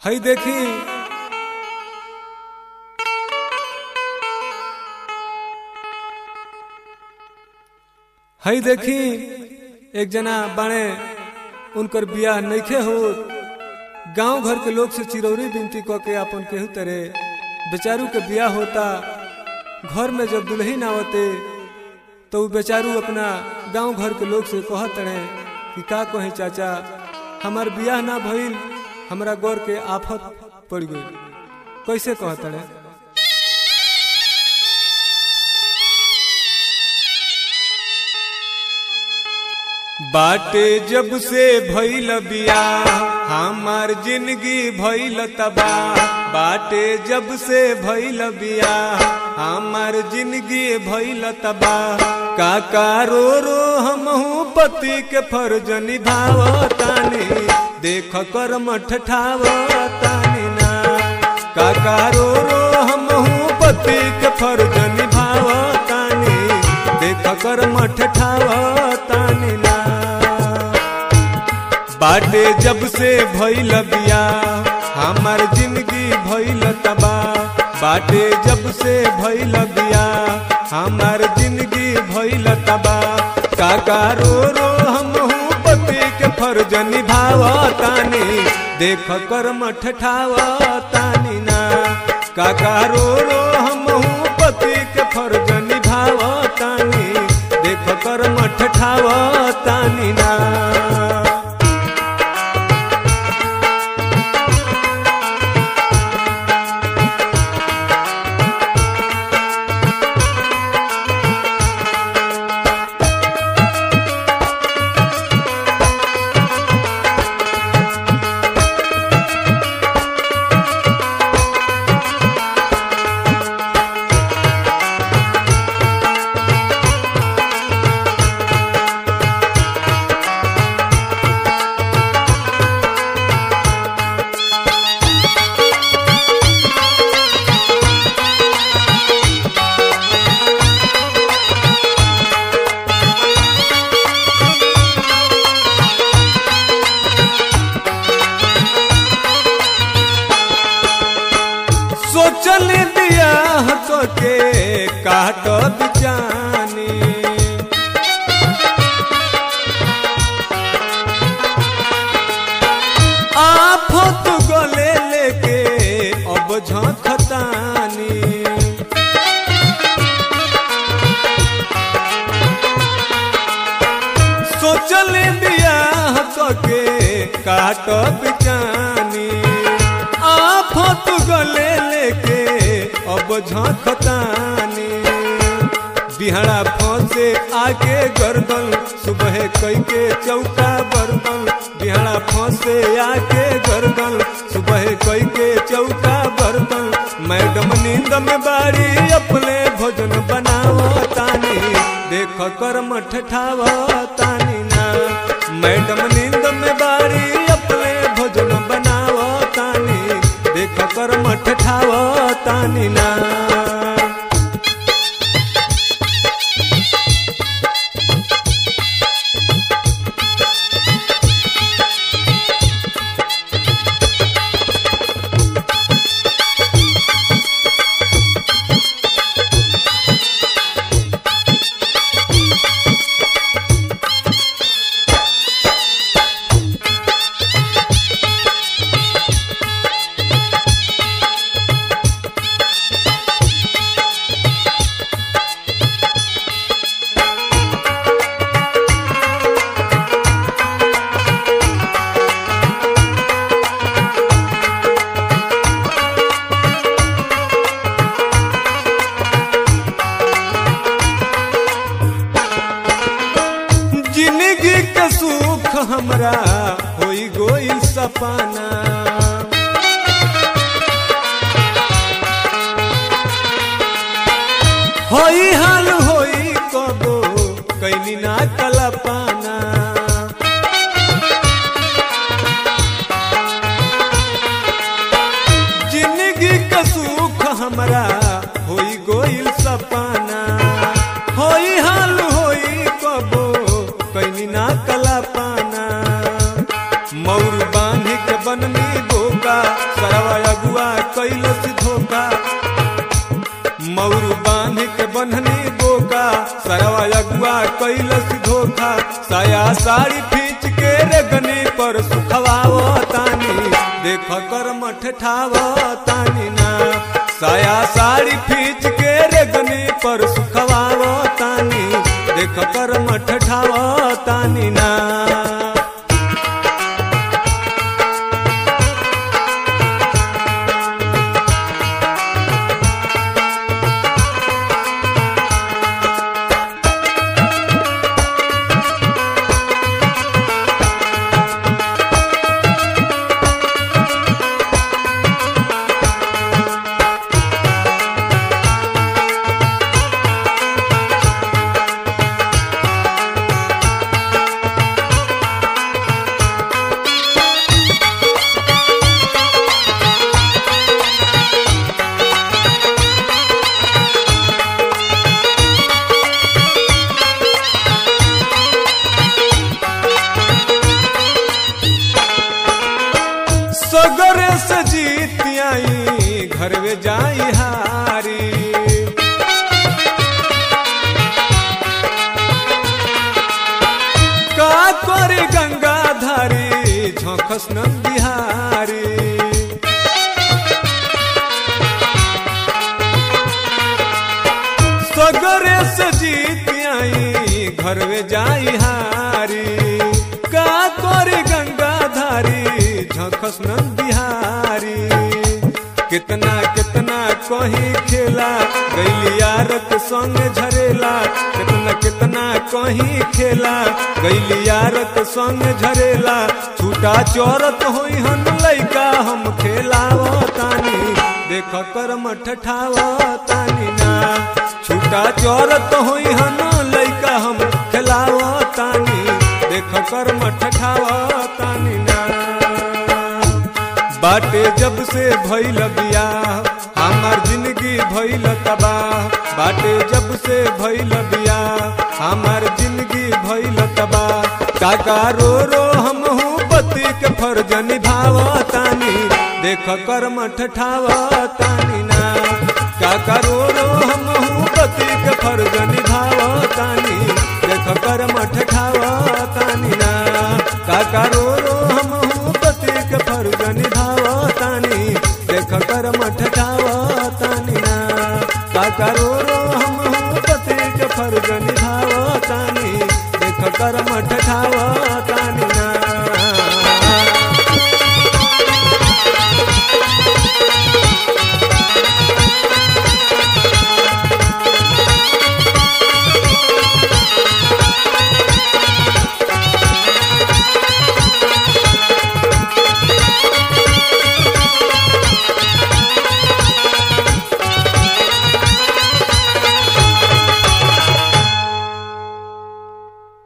हई देखी हई देखी एक जना बाणे उनकर बियाह नइखे हो गांव घर के लोग से चिरौरी बिनती क के अपन केहू तरे बेचारू के बियाह होता घर में जब दुल्हन आवते तो उ बेचारू अपना गांव घर के लोग से कहत रहे कि का कहे चाचा हमार बियाह ना भइल हमरा गौर के आफत पड़ गई कैसे कहत रहे बाटे जब से भइल बियाह हमार जिंदगी भइल तबाह बाटे जब से भइल बियाह हमार जिंदगी भइल तबाह काका रो रो हमहू पति के फर्ज निभावतानी देख कर मठ ठावतानी ना काका रो रो हमहू पति के फर्ज निभावतानी देख कर मठ ठावतानी ना बाटे जब से भइल बियाह हमार जिंदगी भइल तबाह बाटे जब से भइल बियाह हमार जिंदगी भइल तबाह काका रो रो हमहू पति के फर्ज निभावतानी देख कर मठ ठावतानी ना काका रो रो हमहू पति के फर्ज निभावतानी देख कर मठ ठावतानी ना सोचल बियाह के काट बिचानी आफत गले लेके अब झखतानी सोचल बियाह के काट बिचानी आफत गले लेके अब झखतानी बिहड़ा फंसे आके गर्दन सुबह कई के चौका बर्तन बिहड़ा फंसे आके गर्दन सुबह कई के चौका बर्तन मैडम नींद में बाड़ी अपने भोजन बनावतानी देख कर मठ ठावतानी ना मैडम नींद में बाड़ी अपने भोजन बनावतानी देख कर मठ ठावतानी ना जिंदगी के सुख हमरा होई गोई सपना होई हाल होई कबो कैली ना कलपाना जिंदगी के सुख हमरा होई गोइल सपना होई हाल होई कबो कैली ना कला पाना मौर बांध के बननी बोका कैलस धोखा साया साड़ी खींच के रेगनी पर सुखवाव तानी देख कर मठ ठाव तानी ना साया साड़ी खींच के रेगनी पर सुखवाव तानी देख कर मठ ठाव तानी ना सगरे से जीत आई घर में जाई हारी का करे गंगा धारी झोंकस नंद बिहारी सगरे से जीत आई घर में जाई हारी का करे गंगा धारी झखस नंद बिहारी कितना कितना कहीं खेला गैली यारक संग झरेला कितना कितना कहीं खेला गैली यारक संग झरेला छूटा चौरत होई हन लैका हम खेलाव तानी देख कर मठ ठाव तानी ना छूटा चौरत होई हन लैका हम खेलाव तानी देख कर मठ ठाव तानी ना बाटे जब से भइल बियाह हमार जिंदगी भइल तबाह बाटे जब से भइल बियाह हमार जिंदगी भइल तबाह काका रो रो हम पति के फर्ज निभाव तानी देख कर मठ ठाव तानी ना काका रो रो हम पति के फर्ज निभाव तानी देख कर मठ ठाव तानी ना काका रो